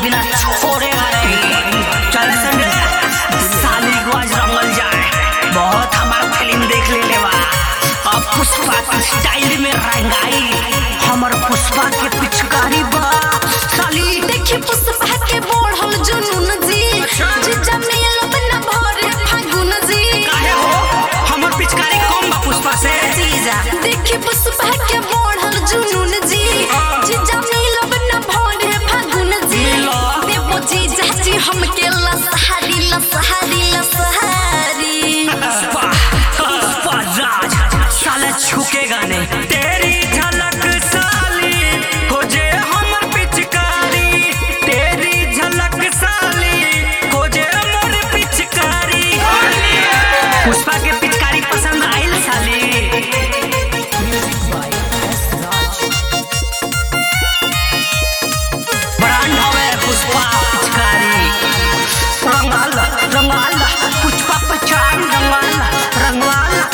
बिना छोड़ेगा नहीं चल संगे साली को आज रंगल जाए बहुत हमारा फिल्म देख ले लेवा अब पुष्पा के स्टाइल में रंगाई हमर पुष्पा के पिचकारी बा साली देखी पुष्पा के बढ़ल जुनून जी जीजा मिलब न भरे फागुन जी काहे हो हमर पिचकारी कम बा पुष्पा से जीजा देखी पुष्पा के बढ़ल जुनून जी जीजा मिलब न भरे फागुन जी मिलो। देवो जीजा जी हमके लसहारी लसहारी लसहारी पुष्पा पुष्पा राज साले छुकेगा नहीं तेरी झलक साली हो जे हमर पिचकारी तेरी झलक साली हो जे हमर पिचकारी पुष्पा के पिचकारी पसंद आइल साली ब्रांड हवे पुष्पा पिचकारी रंगाला रंगाला पुष्पा पहचान रंगाला रंगाला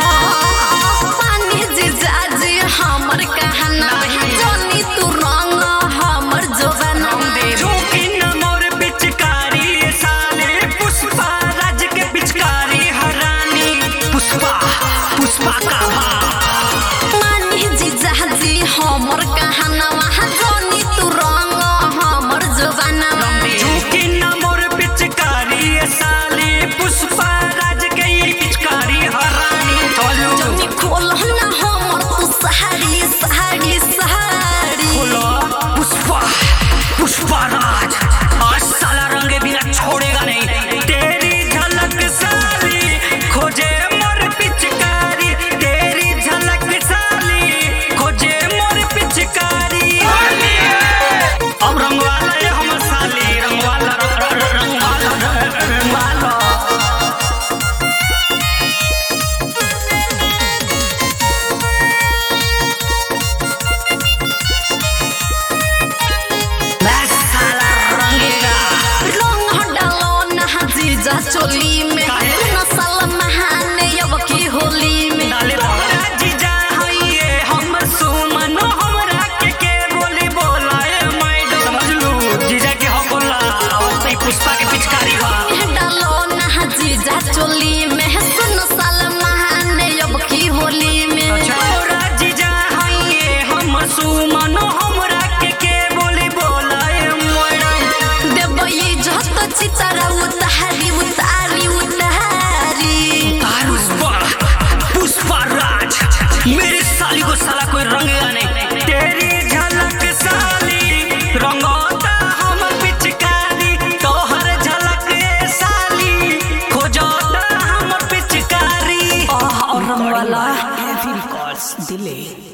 पानी जीजा जी हमर कहना जोनी तू रंग हमर जोबना झोंकी न मोर पिचकारी साले पुष्पा राज के पिचकारी हरानी पुष्पा पुष्पा का भाव मानी जीजा जी हमर कहना जोनी तू रंग हमर जोबना झोंकी न मोर पिचकारी साले पुष्पा राज के ये पिचकारी हरानी चलो जोनी खोल ना हमर तू सहारी सहारी सहारी खोलो पुष्पा पुष्पा राज आज साला रंगे बिना छोड़ेगा नहीं तेरी झलक साली खोजे मोर पिचकारी तेरी झलक साली खोजे मोर पिचकारी अब रंगवाला है हमर साली रंगवाला रंग- रंग- रंगवाला रंगवाला मैं साला रंगेगा रंग डालो ना जीजा चोली में काहे? नसल महाने अब की होली में डाले तोरा जीजा हइये हम सुमन हमरा के के बोली बोलाए मैडम समझ लू जीजा के हम बोला वही पुष्पा के पिचकारी बा डालो ना जीजा चोली में सुन साल महाने अब की होली में तोरा जीजा हइये हम सुमन हमरा के के बोली बोलाए मैडम देवई जत चितरा उतारी उतारी उतारी पुष्पा पुष्पा राज मेरे साली को साला कोई रंगेगा नहीं तेरी झलक साली रंगोता हमर पिचकारी तोहर झलक ए साली खोजोता हमर पिचकारी और रंगवाला